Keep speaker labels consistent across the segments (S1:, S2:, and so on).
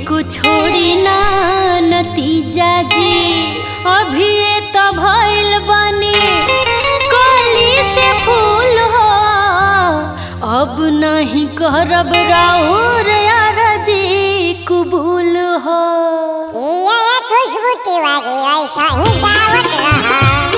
S1: को छोड़ी ना नतीजा जी अभी ये तो भइल बनी कली से फूल हो अब नहीं करब राउर यार जी कुबूल हो
S2: ये खुशबू तिवारी ऐसा ही दावत रहा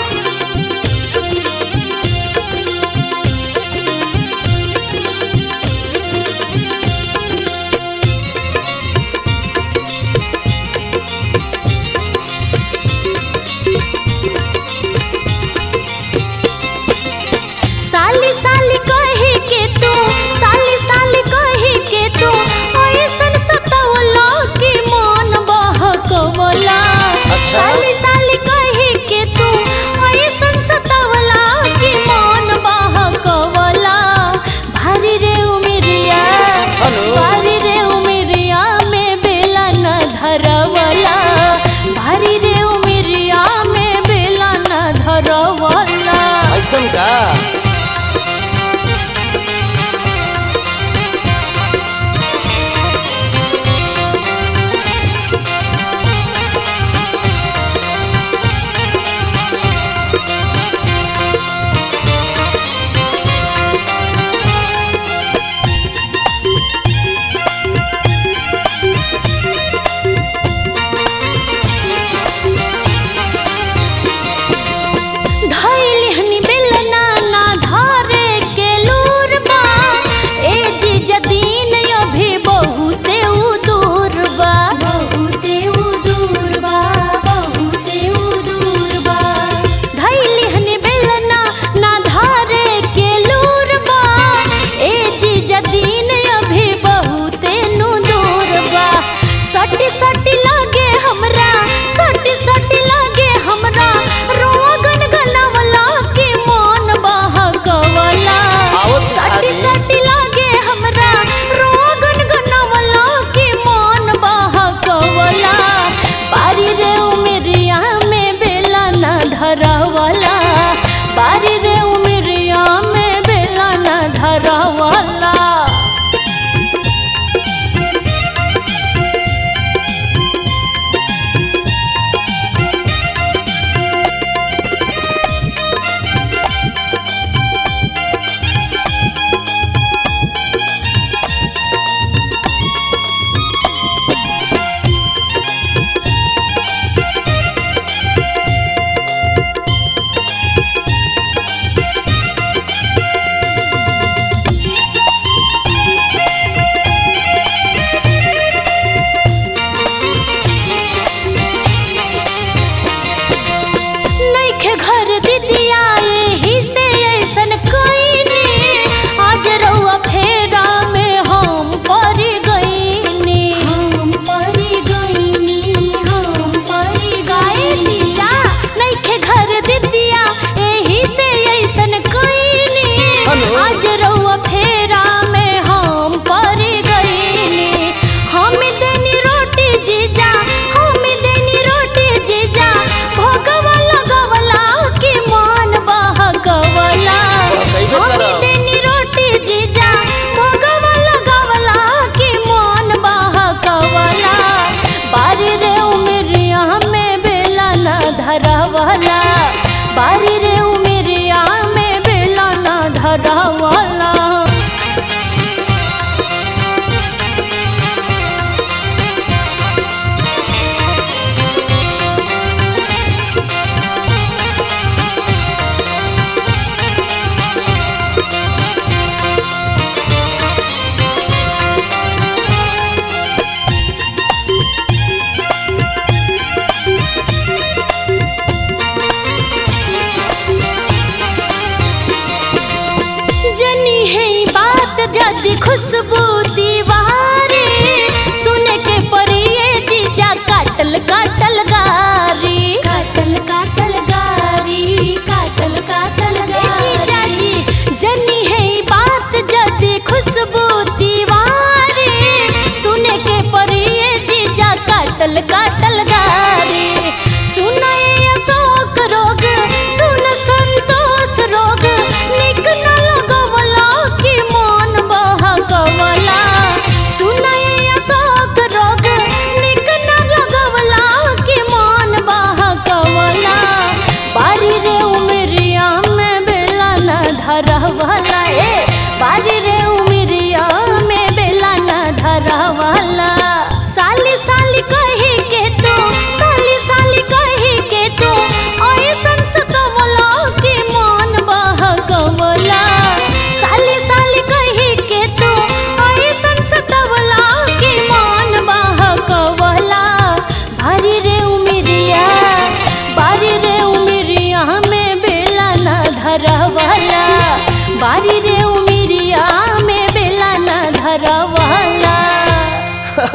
S1: साली साली कही के तू साली साली कही के तू ऐसन सतावला कि मन बहकवला
S3: अच्छा।
S1: साली साली कही के तू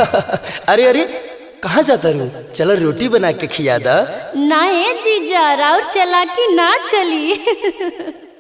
S3: अरे अरे कहाँ जाता रू चलो रोटी बना के खिया दा
S1: ना ए जीजा राउर चला कि ना चली